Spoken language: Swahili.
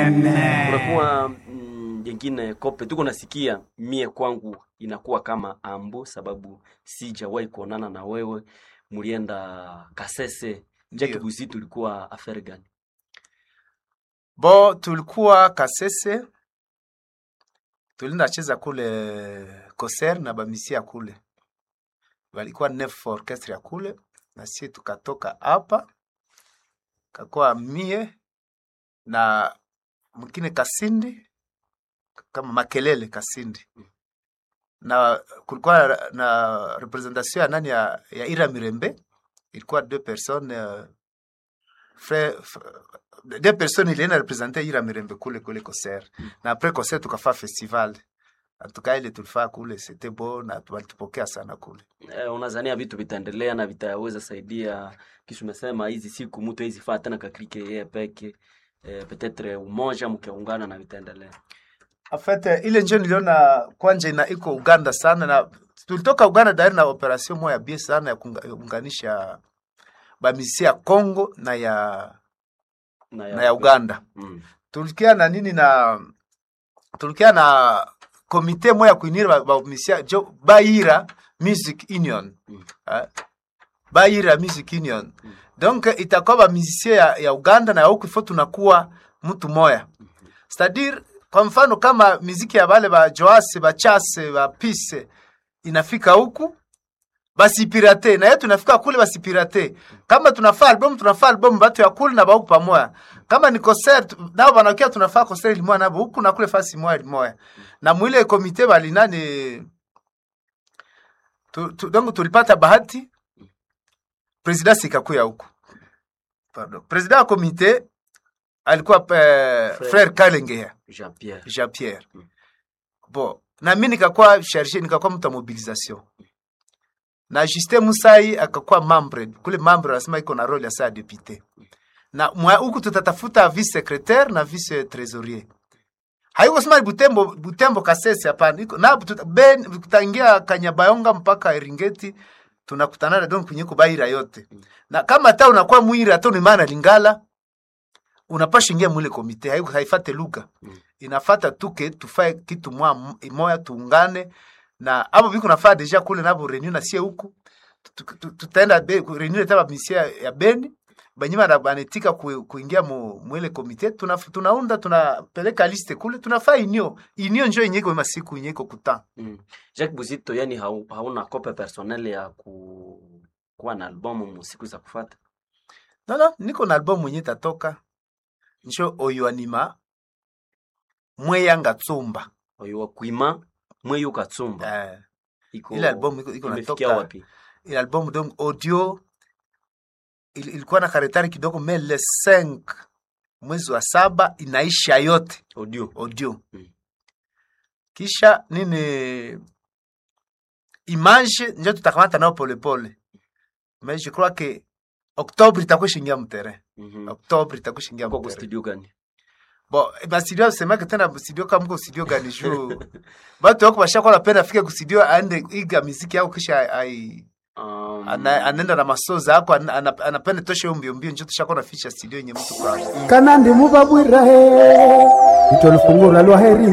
kunakuwa mm, jengine kope tuko nasikia mie kwangu inakuwa kama ambo sababu sijawahi kuonana na wewe mulienda kasese jaki Ndio. busi tulikuwa affaire gani bo tulikuwa kasese tulinda cheza kule koser na bamisia kule walikuwa nef orchestre ya kule na sie tukatoka hapa kakuwa mie na mwingine kasindi kama makelele kasindi na kulikuwa na, na representation ya nani ya, ya ira mirembe ilikuwa deux personnes euh, frère, f- deux personnes ilienda represente ira mirembe kule kule koser na apres koser tukafaa festival atuka ile tulifaa kule c'était beau na walitupokea sana kule eh, unazania vitu vitaendelea na vitaweza saidia kisha umesema hizi siku mtu hizi faa tena kakrike yeye peke eh, petetre umoja mkiungana na vitaendelea En fait, eh, ile njo niliona kwanja ina iko Uganda sana na tulitoka Uganda dari na operation moya bie sana ya kuunganisha bamisi ya Congo na ya na na ya Uganda. mm. Tulikia na nini na tulikia na komite moya kuinira ba- bamisia jo Baira Music Union. Mm. Eh, Baira Music Union. Mm. Donc itakuwa ba musicien ya, ya Uganda na ya huku ifo tunakuwa mtu moya. C'est-à-dire kwa mfano kama miziki ya bale ba Joase ba Chase ba Pise inafika huku basi pirate na yetu inafika kule basi pirate. Kama tunafaa album tunafaa album batu ya kule na ba huku pamoja. Kama ni concert nao banakia tunafaa concert limoya nabo huku na kule fasi moya limoya. Na mwile komite bali nani tu, tu, donc tulipata bahati president sikakuya huku. Pardon. President wa komite alikuwa eh, Frère. frère Kalengea Jean Pierre Jean Pierre. Mm. Bon, na mimi nikakuwa charge nikakuwa mtu wa mobilisation. Na Justin Musai akakuwa membre, kule membre anasema iko na role ya saa député. Na mwa huku tutatafuta vice secrétaire na vice trésorier. Haiko sema Butembo Butembo Kasese hapana. Iko na tuta- ben tutaingia Kanyabayonga mpaka Eringeti tunakutana donc kwenye kubaira yote. Na kama hata unakuwa mwira hata ni maana Lingala unapasha ingia mwile komite haiko haifate lugha inafata tuke tufae kitu mwa moya tuungane na abo biko nafaa deja kule nabo reunion na sie huku Tu- tu- tutaenda be- ku- reunion taba misia ya Beni banyima na banetika ku, kuingia mu mwele komite tuna, tunaunda tunapeleka liste kule tunafaa inio inio njo yenye iko masiku yenye iko kuta mm. Jacques Buzito yani hau, hauna kope personnel ya ku kuwa na albumu mu siku za kufuata no no niko na album mwenye tatoka njo oyo anima mweyanga tsumba oyo wa kuima mweyo katsumba eh, iko ile album iko, iko imefikia natoka wapi ile album donc audio il, ilikuwa na karetari kidogo me le 5 mwezi wa saba inaisha yote audio audio Mm. kisha nini image njo tutakamata nao polepole mais je crois que octobre itakuwa shingia mterrain mhm octobre itakuwa shingia kwa mterrain studio gani bon bastudio semake tena studio kama mko studio gani juu batu wako bashakuwa napenda afike kustudio aende iga miziki yao kisha ai um, ana, anaenda na masoza ako ana- ana- anapenda tosha hiyo mbio mbio njo tushakona na ficha studio yenye mtu kwa kana ndi mubabwirahe itolufungura lwa heri